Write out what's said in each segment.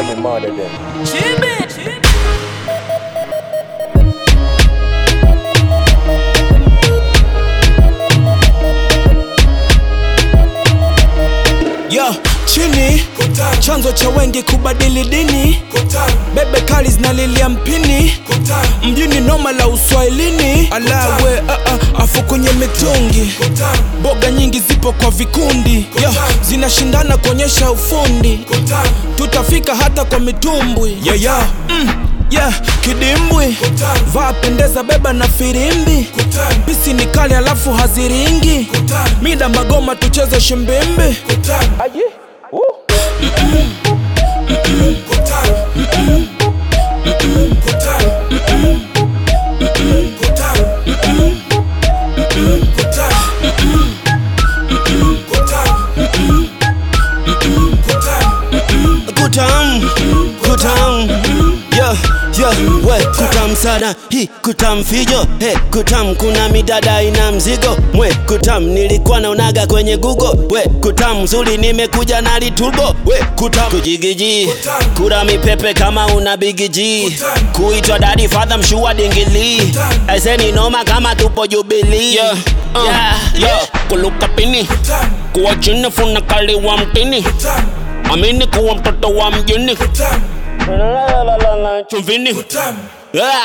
let me murder them. Yo, chini chanzo cha wengi kubadili dini bebe kali zinalilia mpini mjini noma la uswahilini alawe uh, uh, afu kwenye mitungi boga nyingi zipo kwa vikundi Yo, zinashindana kuonyesha ufundi tutafika hata kwa mitumbwi yeah, yeah. Mm, yeah, kidimbwi vaa pendeza beba na firimbi pisi ni kali alafu haziringi mida magoma tucheze shimbimbi Aye. Woo. kutam kutam yo yo we kutam sana hi kutam fijo he kutam kuna midada ina mzigo mwe kutam nilikuwa naonaga kwenye google we kutam zuri nimekuja na liturbo we kutam kujigiji kura mipepe kama una bigiji kuitwa dadi fadha mshua dingili eseni noma kama tupo jubilii yeah. uh, yeah. yeah. kuluka pini kuwa chini funa kali wa mtini amini kuwa mtoto wa mjini chumvini Ah.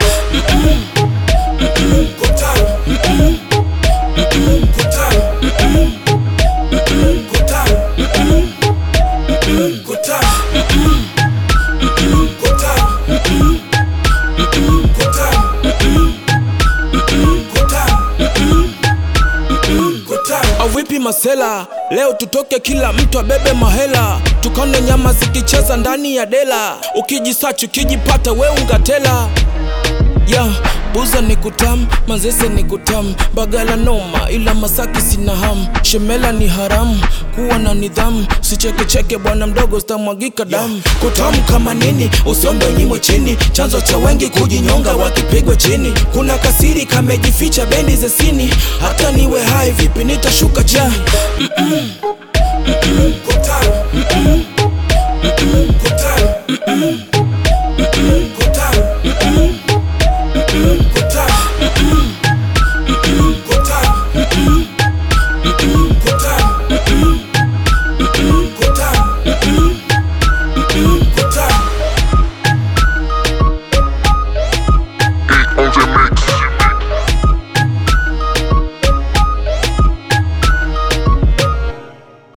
avipi masela leo tutoke kila mtu abebe mahela tukane nyama zikicheza ndani ya dela ukijisachi ukijipata we ungatela ya buza ni kutam manzese ni kutam bagala noma ila masaki sina ham shemela ni haramu kuwa na nidhamu sichekecheke bwana mdogo sitamwagika damu kutam kama nini usiombe nyimo chini chanzo cha wengi kujinyonga wakipigwa chini kuna kasiri kamejificha bendi zesini hata niwe hai vipi nitashuka chini Kutam. Mm-mm. Mm-mm. Kutam. Mm-mm.